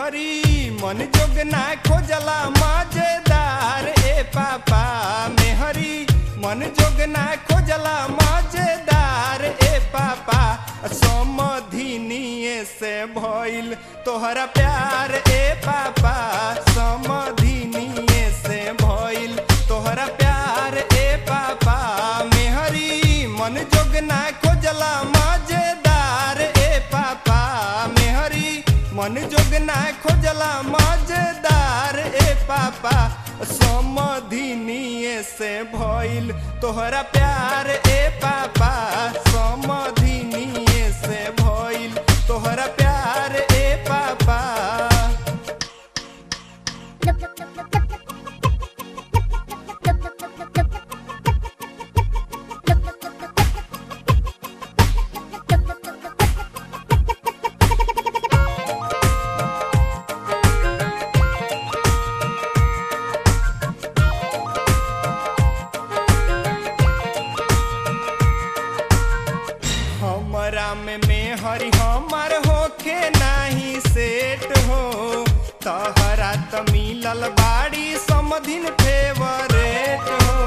मेहरी मन जोग ना खोजला मजेदार ए पापा मेहरी मन जोग ना खोजला मजेदार ए पापा समधिनिए से भइल तोहरा प्यार ए पापा समधिनिए से भइल तोहरा प्यार ए पापा मेहरी मन जोग ना खोजला मजेदार ए पापा मेहरी मन जोग ना खोजला मजेदार ए पापा समधिनिए से भइल तोहरा प्यार ए पापा समधिनिए से भइल तोहरा प्यार ए पापा हमरा में मेहरी हमर होखे नाही सेट हो तहरा त मिलल बाड़ी समधिन फेवरेट हो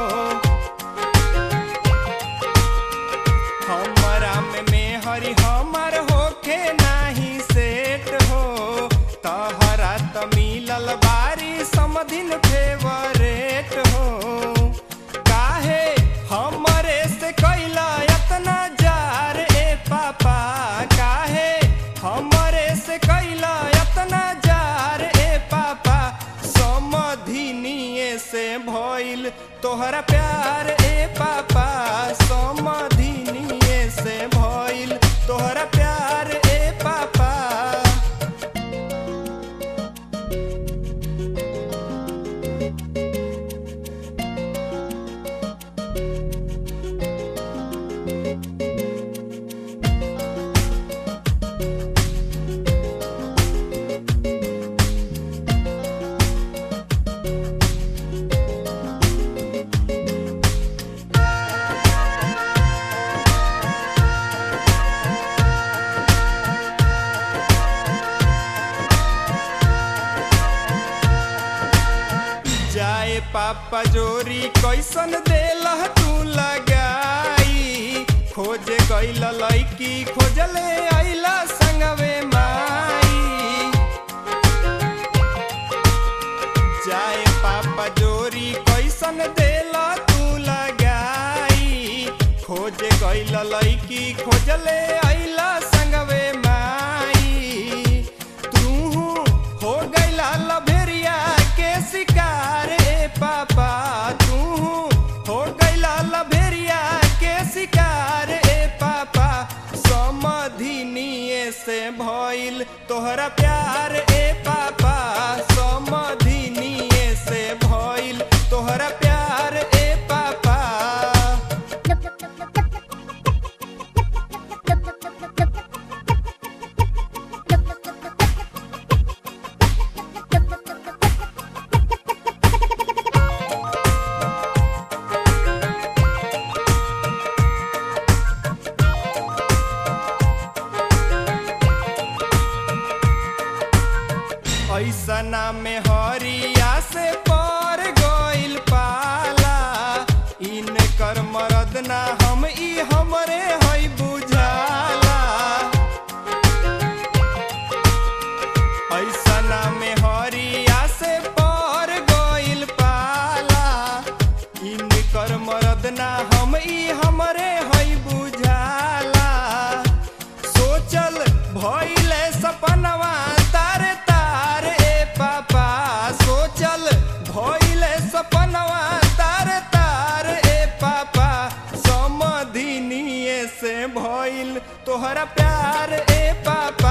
हमरा में मेहरी हमर होखे नाही सेट हो तहरा त मिलल बाड़ी समधिन फेवरेट हो काहे हमरे से कैला एतना जार ए पापा काहे हमरे से कैला एतना जार ए पापा समधिनिए से भइल तोहरा प्यार ए पापा समधिनिए से भइल तोहरा प्यार ए पापा जाए पापा जोरी कैसन देला तू लगाई खोज गइल लैकी खोजले आइला संगवे माई जाए पापा जोरी कैसन देला तू लगाई खोज गइल लैकी खोजले आइला संगवे माई तू हो गइला लभेरिया के शिकार ए पापा तू हो गइला लभेरिया के शिकार ए पापा समधिनिए से भइल तोहरा प्यार ए पापा समधिनिए से भइल तोहरा प्यार ए पापा ऐसना में हरिया से पर गइल पाला इनकर मरद ना हम ई हमरे हई बुझाला ऐसना में हरिया से पर गइल पाला इनकर मरद ना हम ई हमरे हई बुझाला सोचल भइले सपनवा तारे तार ए पापा सोचल भइले सपनवा तारे तार ए पापा समधिनिए से भइल तोहरा प्यार ए पापा